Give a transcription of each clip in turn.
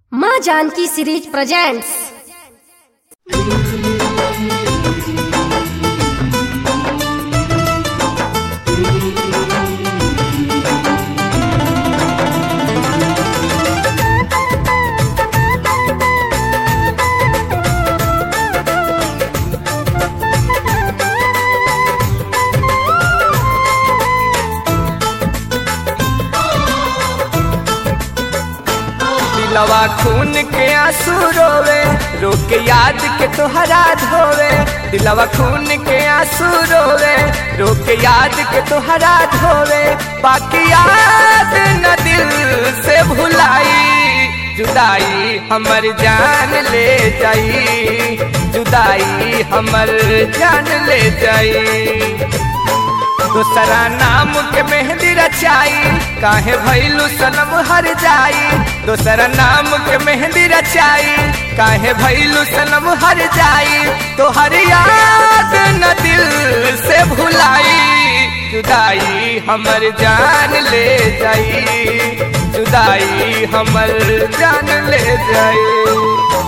माँ Janaki series presents दिलवा खून के आंसू रोवे रोक के याद के तोहरा धोवे दिलवा खून के आंसू रोवे रोक के याद के तोहरा धोवे बाकी याद न दिल से भुलाई जुदाई हमर जान ले जाई जुदाई हमर जान ले जाई दूसरा नाम के मेहंदी रचाई काहे भैलू सनम हर जाई दूसरा नाम के मेहंदी रचाई काहे भैलू सनम हर जाई तो हर याद न दिल से भुलाई जुदाई हमर जान ले जाई जुदाई हमर जान ले जाई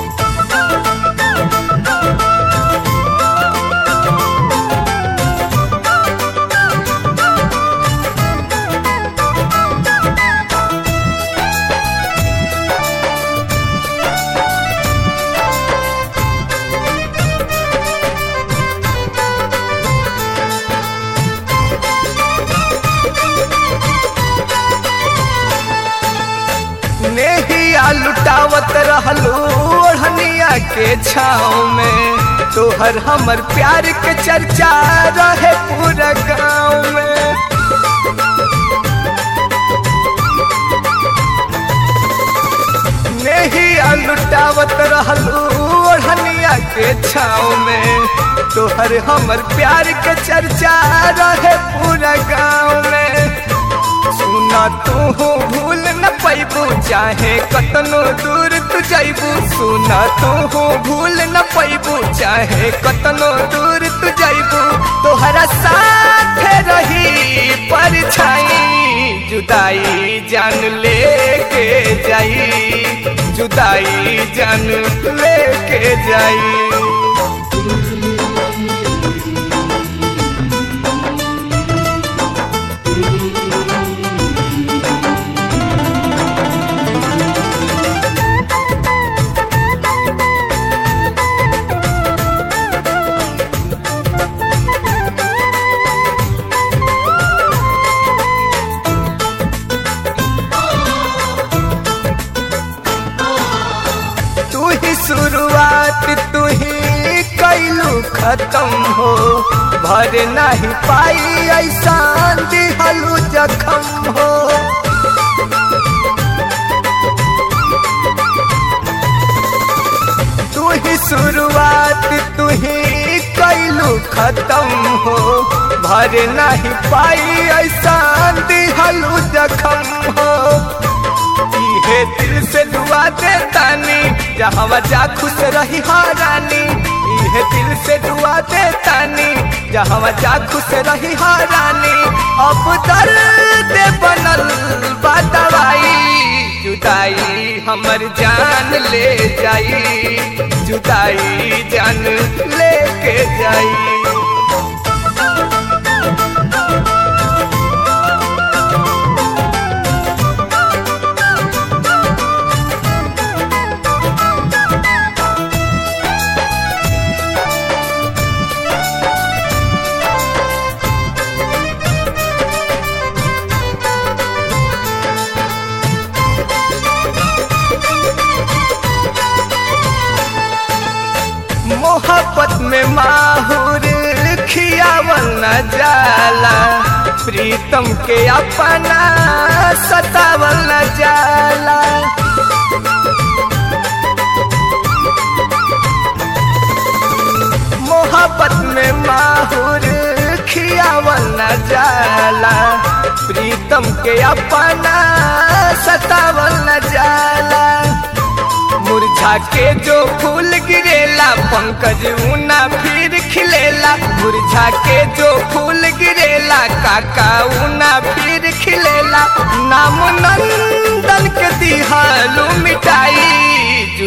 नेहिया लुटावत रहलू ओढ़निया के छाँव में तोहर हमर प्यार के चर्चा रहे पूरा गाँव में नेहिया लुटावत रहलू ओढ़निया के छाँव में तोहर हमर प्यार के चर्चा रहे पूरा गाँव में सुना तू भूल न पैबू चाहे कतनो दूर तू जैबू सुना तू भूल न पैबू चाहे कतनो दूर तू जैबू तोहरा साथ रही परछाई जुदाई जान लेके जाई जुदाई जान लेके जाई तू ही शुरुआत तू ही कैलू खत्म हो भर नहीं पाई ऐसा दिहलू जखम हो तू ही शुरुआत तू ही कैलू खत्म हो भर नहीं पाई ऐसा दिहलू जखम हो इहे दिल से दुआ दे तानी जहाँ जा खुश रही रानी इहे दिल से दुआ दे तानी जहाँ जा खुश रही रानी अब दर्द बनल बा दवाई जुदाई हमर जान ले जाई जुदाई जान लेके जाई मोहब्बत में माहूर खियावल न जाला प्रीतम के अपना सतावल न जाला मोहब्बत में माहूर खियावल न जाला प्रीतम के अपना सतावल न जाला मुरझा के जो फूल गिरेला पंकज ऊना फिर खिलेला मुरझा के जो फूल गिरेला काका ऊना फिर खिलेला नाम नंदन के दिहालू मिटाई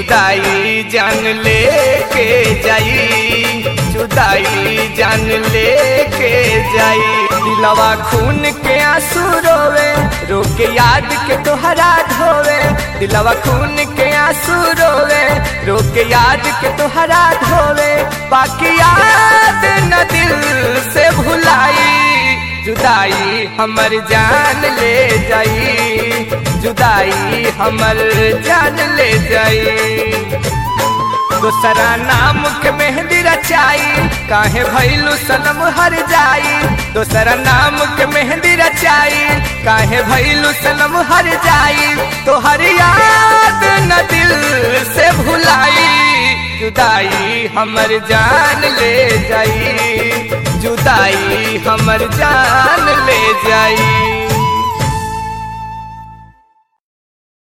जुदाई जान लेके जाई जुदाई जान लेके जाई दिलवा खून के आंसू रोवे रोके याद के तोहरा धोवे दिलवा खून के आंसू रोवे रोके याद के तोहरा धोवे बाकी याद न दिल से भुलाई जुदाई हमर जान ले जाई जुदाई हमर जान ले जाई दूसरा नाम के मेहंदी रचाई काहे भैलू सनम हर जाई दूसरा नाम के मेहंदी रचाई काहे भैलू सनम हर जाई तो हर याद न दिल से भुलाई जुदाई हमर जान ले जाई जुदाई हमर जान ले जाई